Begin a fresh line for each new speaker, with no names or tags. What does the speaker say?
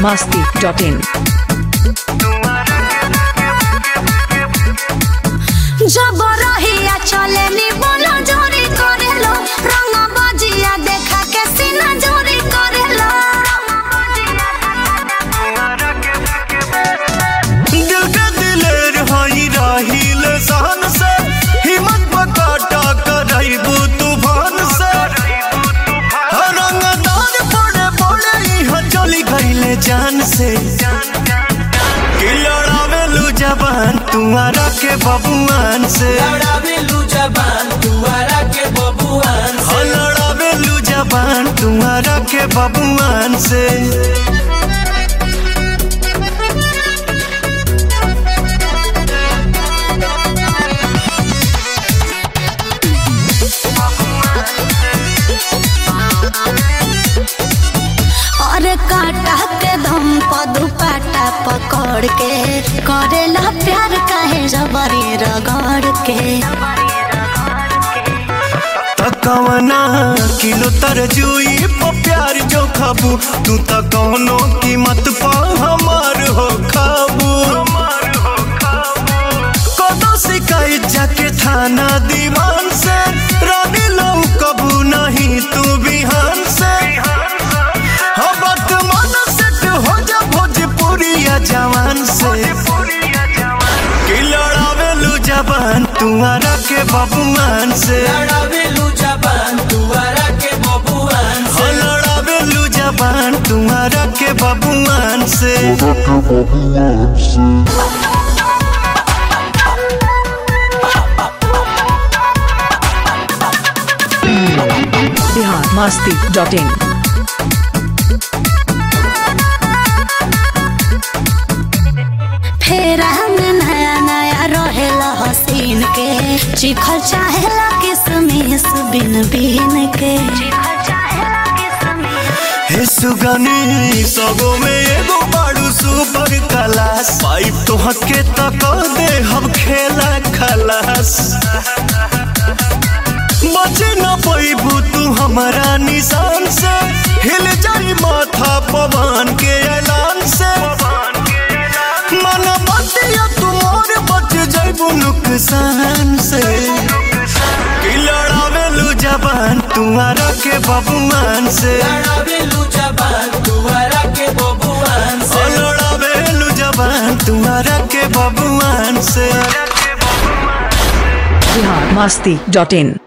masti.in.
जब रहिया चले नी बोला जोरी करेलो रंग बजिया देखा के सीना जोरी करेलो
दिल के दिलेर हई राहिल सहन से हिम्मत बकाटा करैबू तूफान से रंगदार बड़े बड़े यहाँ चली गईले जान से कि लड़ावेलू जबान तुम्हारा के बबुआन से
लड़ावेलू जबान तुअरा के बबुआन
हाँ, लड़ावेलू जबान तुम्हारा के बबुआन से
और काटा के दम पर दुपट्टा पकड़ के करेला प्यार काहे जबरी रगड़ के
तकवना किलो तरजुई पर प्यार जो खाबू तू त कौनो कीमत पा हमार हो खाबू कदो शिकायत जाके थाना दीवान से रानी लो कबू नहीं तू बिहान से हाँ वर्तमान सेट हो जा भोजपुरिया जवान से कि लड़ावेलू जबान तुम्हारा के बबुआन से
लड़ावेलू जबान तुअरा के बबुआन
हो लड़ावेलू जबान तुम्हारा के बबुआन से
Bihar masti.in.
फेर हम नया नया रहेला हसीन के चिखल चाहेला किसमिस बिन बिन के
हे सुगनी सगो में एगो बाड़ू सुपर क्लास पाइप तो हके तक दे हम खेला खलास बचे न पैबू तू हमारा निशान से हिल जाई माथा पवन के ऐलान से मन बतिया तुमोर बच जाइबू नुकसान से कि लड़ावेलू जबान तुम्हारा के बबुआन से
लड़ावेलू जबान तुअरा के बबुआन
ओ लड़ावेलू जबान तुम्हारा के बबुआन से
Bihar masti.in.